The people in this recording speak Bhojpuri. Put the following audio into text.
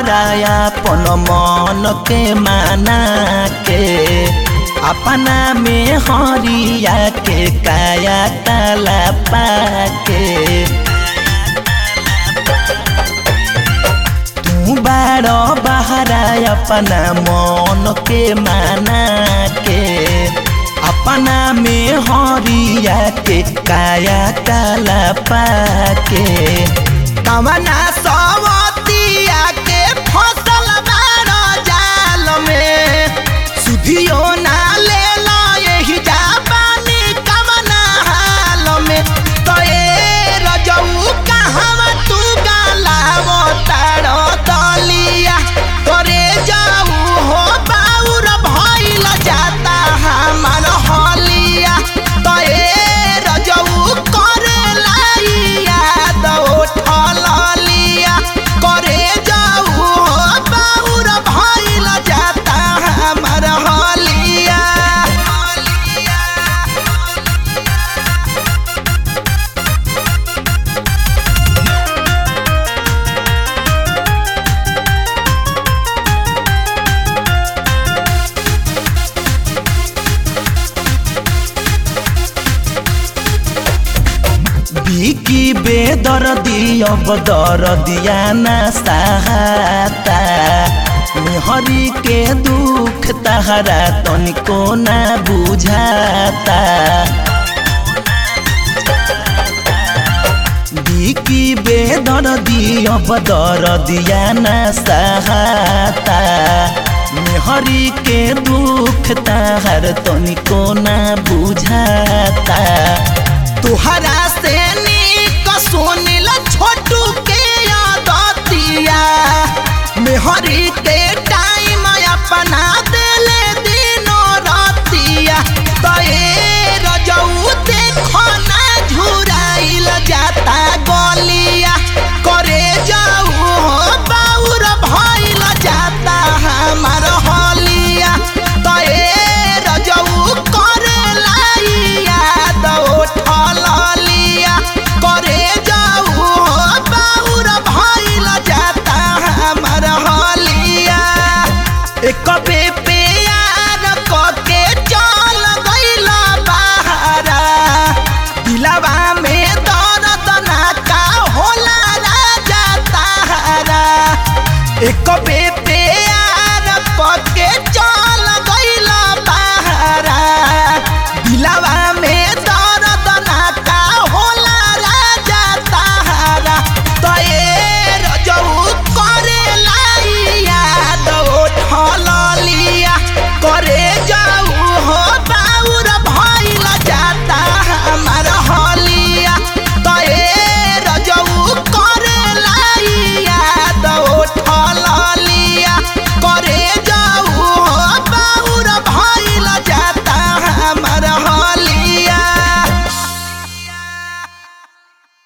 बहाराया पन मन के माना के अपना में हरिया के काया ताला पाके तू बारो बहारा अपना मन के माना के अपना में हरिया के काया काला पाके कवना सवतिया के फसल बारो जाल में सुधियो ना ले लो यही जाबानी कवना हाल में तो ए रजऊ कहवा तू गालावो तारो दलिया करे जाऊ हो बाउर भइल जाता हमार हलिया तो ए रजऊ करे लाइया दो ठलिया करे जाऊ हो बाउर भइल जाता हमार हलिया बिकी बेदर्दी अब दर्दिया ना सहाता हरी के दुख तहरा तनिको ना बुझाता बिकी बेदर्दी अब दर्दिया ना सहाता हरी के दुख तहर तनिको ना बुझाता तुहरा से नीक सुनिल छोटू के आदतिया मेहरी के टाइम अपना दिले दिनो रतिया तए रजऊ देखो ना झुराइल जाता गलिया करे जाऊ हो बाउर भइल जाता हमार हलिया तए रजऊ करे लाइया दो ठलिया करे जाऊ हो बाउर भइल जाता हमार हलिया एक बे प्यार कके चल गइल बहारा दिलवा में दर्द ना का होला राजा तारा एक बे